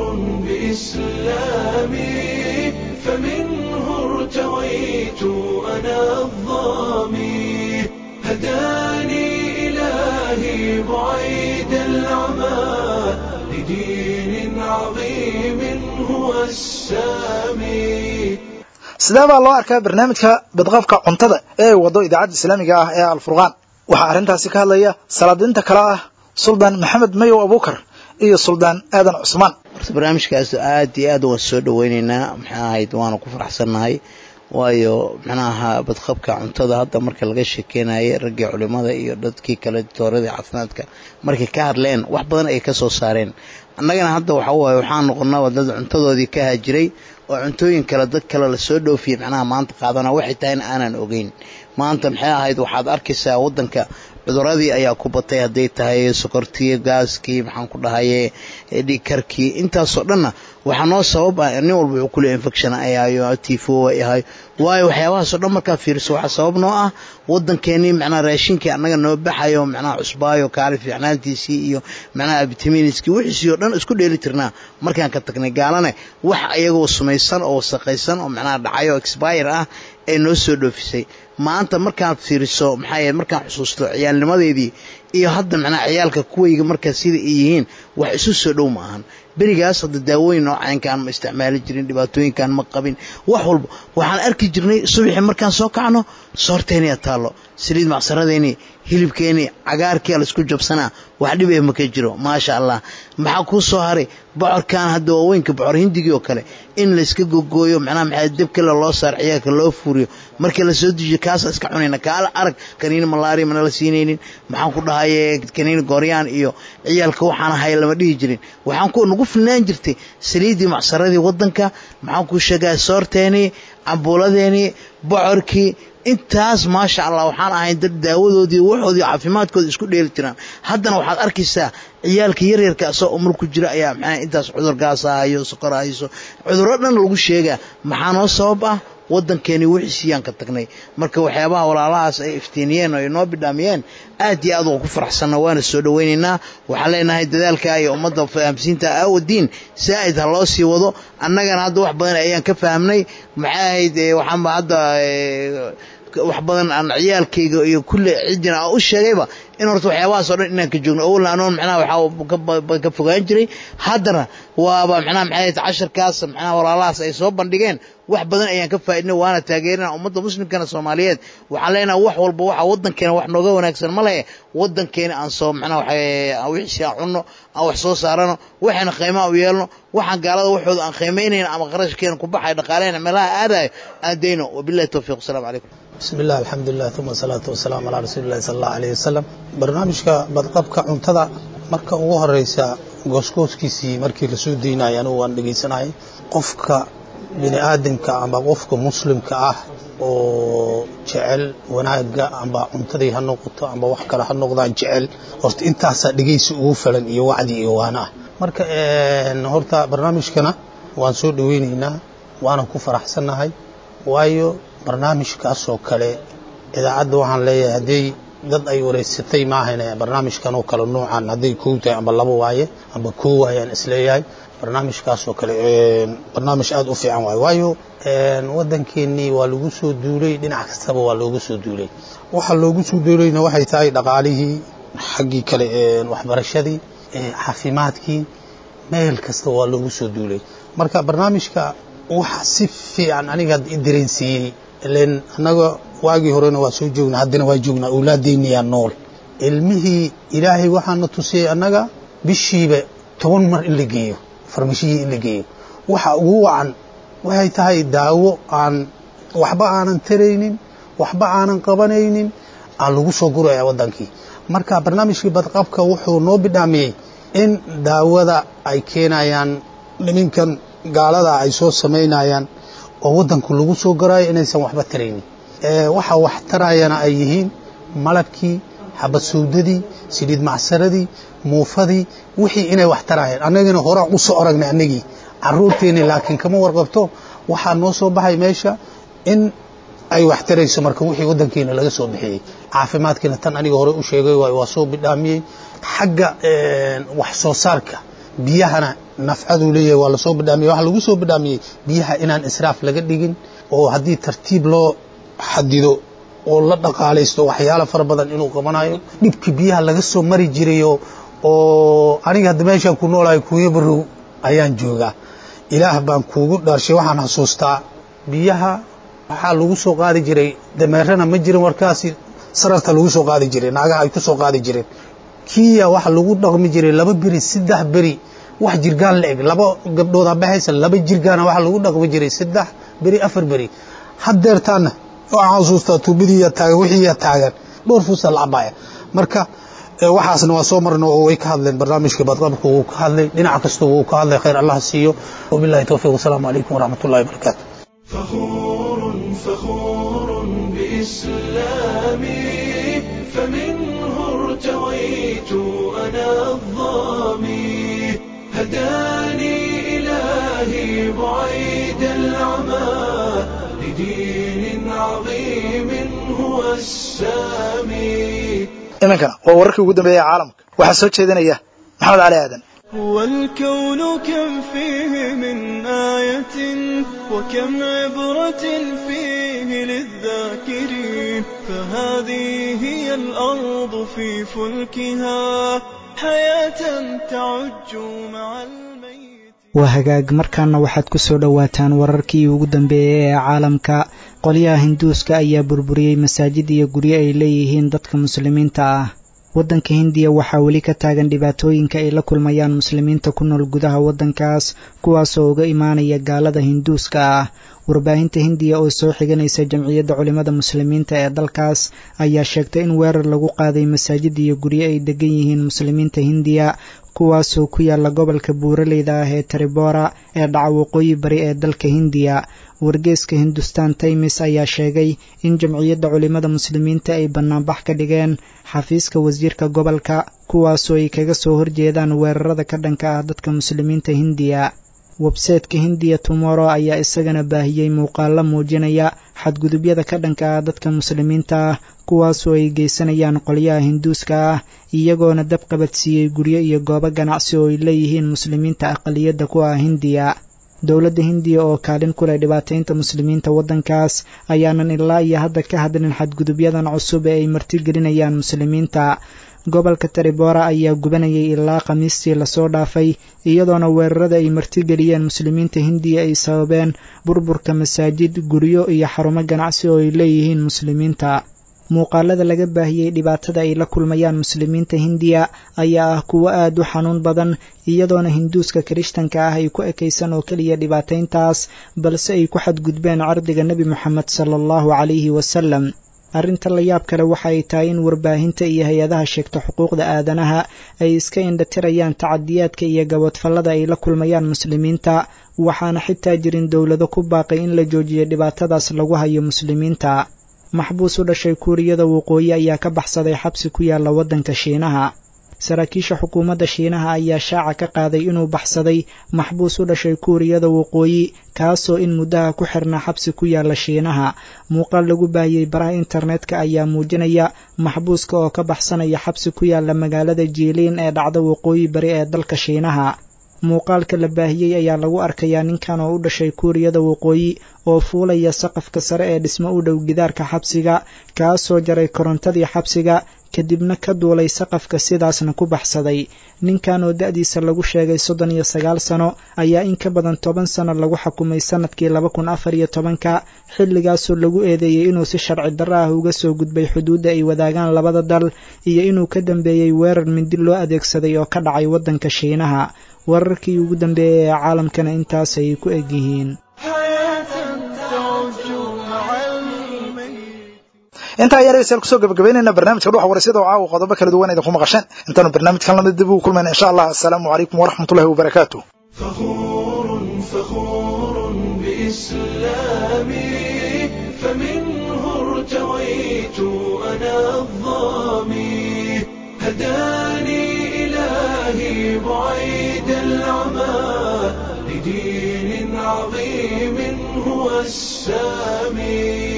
بإسلامي فمنه ارتويت أنا الظامي هداني إلهي بعيد العمى لدين عظيم هو السامي sidee baa loo arkaa barnaamijka badqabka cuntada ee ay wado idaacadda islaamiga ah ee alfurqaan waxaa arrintaasi ka hadlaya salaadiinta kale ah suldaan maxamed mayow abuukar iyo suldaan aadan cusmaan horta barnaamijkaas aad iyo aad waan soo dhaweyneynaa maxaa ahayd waana ku faraxsannahay waayo macnaha badqabka cuntada hadda marka laga sheekeynayay raggii culimada iyo dadkii kale dooradii caafimaadka markay ka hadleen wax badan ay ka soo saareen annagana hadda waxa waaye waxaan noqonaa dad cuntadoodii ka haajiray oo cuntooyin kale dad kale lasoo dhoofiyey macnaha maanta qaadana waxay tahay in aanan ogeyn maanta maxay ahayd waxaad arkaysaa waddanka cuduradii ayaa ku batay hadday tahay sokortii gaaskii maxaan ku dhahaye dhikarkii intaasoo dhanna waxaa noo sabab ah nin walba wuxuu kule infection ay ahayo tifo ay ahay waayo waxyaabahaasoo dhan markaa fiiriso waxaa sabab noo ah waddankeenii macnaha raashinkii annaga noo baxayo macnaha cusbaayo kaali fiicnaantiisii iyo macnaha vitaminiskii wixiisii oo dhan isku dheeli tirnaa markaan ka tagnay gaalane wax iyagoo sumaysan oo wasaqaysan oo macnaha dhacayo expire ah ee noo soo dhoofisay maanta markaad fiiriso maxaa yeele markaan xusuusto ciyaalnimadeedii iyo hadda macnaha ciyaalka kuwayga markaa sida ay yihiin wax isu soo dhow ma ahan berigaas hadda daawooyin noocaynkaan ma isticmaali jirin dhibaatooyinkaan ma qabin wax walba waxaan arki jirnay subaxii markaan soo kacno soorteeniya taallo saliid macsaradeenii hilibkeenii cagaarkii laisku jabsanaa wax dhib ee maka jiro maasha allah maxaa kuu soo haray bocorkan hadda waaweynka bocor hindigii oo kale in layska gogooyo macnaha maxaa debkale loo saar ciyaalka loo fuuriyo markii lasoo dejiyo kaasa iska cunayna kaala arag kaniini malaria mana la siinaynin maxaan ku dhahaye kaniini gooryaan iyo ciyaalka waxaan ahay lama dhihi jirin waxaan ku nagu filnaan jirtay saliiddii macsaradii waddanka maxaan kuu sheegaa soorteenii cambuuladeenii bocorkii intaas maasha allah waxaan ahayn dad daawadoodii waxoodii caafimaadkooda isku dheeli jiraan haddana waxaad arkaysaa ciyaalka yaryarka asoo umar ku jira ayaa maxaa intaas cudur gaasa hayo sokor hayso cudurro dhan lagu sheegaa maxaa noo sabab ah waddankeeni wixiisiyaan ka tagnay marka waxyaabaha walaalahaas ay iftiiniyeen oo ay noo bidhaamiyeen aad iyo aad waa ku faraxsanna waana soo dhowaynaynaa waxaan leenahay dadaalka iyo ummadda fahamsiinta aawadiin saa'id ha loo sii wado annagana hadda wax badan ayaan ka fahamnay maxay ahayd waxaanba hadda wax badan aan ciyaalkayga iyo kulle ciddina aan u sheegayba in horta waxyaabahaas oo dhan inaan ka joogno awalna anoon macnaha waxaa ka fogaan jiray haddana waaba macnaha maxay ahayd casharkaas macnaha walaalahaas ay soo bandhigeen wax badan ayaan ka faa'idnay waana taageerina ummadda muslimkana soomaaliyeed waxaan leenahay wax walba waxa waddankeena wax nooga wanaagsan ma lehe waddankeena aan soo macnaha waxa wixiisi aan cunno aan wax soo saarano waxayna qiimaa u yeelno waxaan gaalada waxooda aan qiimaynayna ama qarashkeena ku baxay dhaqaaleyna meelaha aadayo aan dayno wabillahi towfiiq wasalaamu calaykum بسم الله الحمد لله ثم الصلاة والسلام على رسول الله صلى الله عليه وسلم barnaamijka badqabka cuntada marka ugu horeysa gooskooskiisii markii lasoo deynaya anugu waan dhegeysanayay qofka bini aadamka ama qofka muslimka ah oo jecel wanaaga amba cuntadii ha noqoto amba wax kale ha noqdaan jecel horta intaasaa dhegeysi ugu falan iyo wacdi iyo waana ah marka horta barnaamijkana waan soo dhaweyneynaa waanan ku faraxsannahay waayo barnaamijkaasoo kale idaacadda waxaan leeyahay hadday dad ay wareysatay maahayne barnaamijkan oo kale noocan hadday kow tahay amba laba waaye amba koo waayaan isleeyahay barnaamijkaasoo kale barnaamij aada u fiican waaye waayo waddankeennii waa lagu soo duulay dhinac kastaba waa loogu soo duulay waxa loogu soo duulayna waxay tahay dhaqaalihii xaggii kale waxbarashadii caafimaadkii meel kasta waa loogu soo duulay marka barnaamijka waxa si fiican aniga i dareensiiyey ilen annaga waagii horena waa soo joognaa haddana waa joognaa awlaadeyniyaa nool ilmihii ilaahay waxaana tusiyey annaga bishiiba toban mar in la geeyo farmashihii in la geeyo waxa ugu wacan waxay tahay daawo aan waxba aanan taraynin waxba aanan qabanaynin aan lagu soo guraya waddankii marka barnaamijkii badqabka wuxuu noo bidhaamiyey in daawada ay keenayaan niminkan gaalada ay soo samaynayaan oo waddanku lagu soo garaayo inaysan waxba taraynin waxa wax tarayana ay yihiin malabkii xabad sawdadii saliid macsaradii muufadii wixii inay wax tarayaan annagina horaan u soo aragnay annagii caruurteenni laakiin kama warqabto waxaa noo soo baxay meesha in ay wax tarayso marka wixii waddankeena laga soo bixiyey caafimaadkiina tan aniga hore u sheegay waay waa soo bidhaamiyey xagga wax soo saarka biyahana nafcaduu leeyahay waa lasoo bidhaamiyey waxaa lagu soo bidhaamiyey biyaha inaan israaf laga dhigin oo haddii tartiib loo xadido oo la dhaqaalaysto waxyaalo fara badan inuu qabanayo dhibkii biyaha laga soo mari jirayo oo aniga hadda meeshaan ku noolahay kuuyo barow ayaan joogaa ilaah baan kuugu dhaarshay waxaan xasuustaa biyaha waxaa lagu soo qaadi jiray dameerana ma jirin warkaasi sararta lagu soo qaadi jiray naagaha ay ku soo qaadi jireen kiya waxa lagu dhaqmi jiray laba beri saddex beri wax jirgaan la eg laba gabdhooda baxaysa laba jirgaana waxa lagu dhaqmi jiray saddex beri afar beri haddeertaana waxaan xasuustaa tuubadiiya taagan wixiiya taagan dhowr fuusa la cabaya marka waxaasna waa soo marna oo way ka hadleen barnaamijka badqabka wuu ka hadlay dhinac kasta wuu ka hadlay khayr allah siiyo wabillahi towfiiq wasalaamu calaykum waraxmat ullahi wabarakaatu فخور فخور بإسلامي فمنه ارتويت أنا الظامي هداني إلهي بعيد العمى لدين عظيم هو السامي iminkana waa wararkii ugu dambeeyey ee caalamka waxaa soo jeedinaya maxamed cali aadan والكون كم فيه من آية وكم عبرة فيه للذاكرين فهذه هي الأرض في فلكها حياة تعج مع الميت waa hagaag markaana waxaad ku soo dhowaataan wararkii ugu dambeeyey ee caalamka qolyaha hinduuska ayaa burburiyey masaajid iyo guryo ay leeyihiin dadka muslimiinta ah waddanka hindiya waxaa weli ka taagan dhibaatooyinka ay la kulmayaan muslimiinta ku nool gudaha waddankaas kuwaasoo uga imaanaya gaalada hinduuska ah warbaahinta hindiya oo soo xiganaysa jamciyadda culimmada muslimiinta ee dalkaas ayaa sheegtay in weerar lagu qaaday masaajid iyo guryo ay degan yihiin muslimiinta hindiya kuwaasoo ku yaala gobolka buuraleyda ah ee taribora ee dhaca waqooyi bari ee dalka hindiya wargeeska hindustan taymis ayaa sheegay in jamciyadda culimmada muslimiinta ay bannaanbax ka dhigeen xafiiska wasiirka gobolka kuwaasoo ay kaga soo horjeedaan weerarada ka dhanka ah dadka muslimiinta hindiya websayteka hindiya tumoro ayaa isagana baahiyey muuqaalo muujinaya xadgudubyada ka dhanka ah dadka muslimiinta ah kuwaasoo ay geysanayaan qolyaha hinduuska ah iyagoona dab qabadsiiyey guryo iyo goobo ganacsi oo ay leeyihiin muslimiinta aqaliyadda ku ah hindiya dowladda hindiya oo kaalin ku leh dhibaataynta muslimiinta waddankaas ayaanan ilaa iyo hadda ka hadlin xadgudubyadan cusub ee ay martigelinayaan muslimiinta gobolka taribora ayaa gubanayay ilaa khamiistii lasoo dhaafay iyadoona weerarada ay martigeliyeen muslimiinta hindiya ay sababeen burburka masaajid guryo iyo xarumo ganacsi oo ay leeyihiin muslimiinta muuqaalada laga baahiyey dhibaatada ay la kulmayaan muslimiinta hindiya ayaa ah kuwo aad u xanuun badan iyadoona hinduuska kirishtanka ah ay ku ekaysan oo keliya dhibaatayntaas balse ay ku xadgudbeen cardiga nebi moxamed sala allahu calayhi wasalam arrinta la yaab kale waxa ay tahay in warbaahinta iyo hay-adaha sheegta xuquuqda aadanaha ay iska indhatirayaan tacadiyaadka iyo gabadfallada ay la kulmayaan muslimiinta waxaana xitaa jirin dowlado ku baaqay in la joojiyo dhibaatadaas lagu hayo muslimiinta maxbuus u dhashay kuuriyada waqooyi ayaa ka baxsaday xabsi ku yaalla waddanka shiinaha saraakiisha xukuumadda shiinaha ayaa shaaca ka qaaday inuu baxsaday maxbuus u dhashay kuuriyada waqooyi kaasoo in muddaha ku xirnaa xabsi ku yaalla shiinaha muuqaal lagu baahiyey baraha internetka ayaa muujinaya maxbuuska oo ka baxsanaya xabsi ku yaalla magaalada jiiliin ee dhacda waqooyi bari ee dalka shiinaha muuqaalka la baahiyey ayaa lagu arkayaa ninkan oo u dhashay kuuriyada waqooyi oo fuulaya saqafka sare ee dhismo u dhow gidaarka xabsiga kaasoo jaray korontadii xabsiga kadibna ka duulay saqafka sidaasna ku baxsaday ninkan oo da'diisa lagu sheegay soddon iyo sagaal sano ayaa in ka badan toban sano lagu xukumay sannadkii laba kun afar iyo tobanka xilligaasoo lagu eedeeyey inuu si sharci darro ah uga soo gudbay xuduudda ay wadaagaan labada dal iyo inuu ka dambeeyey weerar mindi loo adeegsaday oo ka dhacay waddanka shiinaha wararkii ugu dambeeyey ee caalamkana intaas ay ku eg yihiin intaa ayaan dhegeystayaal kusoo gabagabaynayna barnaamijka dhuxa waraysyada oo caawa qodobo kala duwan idinku maqasheen intaanu barnaamijkan lamid dib ugu kulmayna insha allah assalaamu calaykum waraxmatullahi wabarakaatu فخور فخور بإسلامي فمنه ارتويت أنا الظامي هداني إلهي بعيد العمى لدين عظيم هو السامي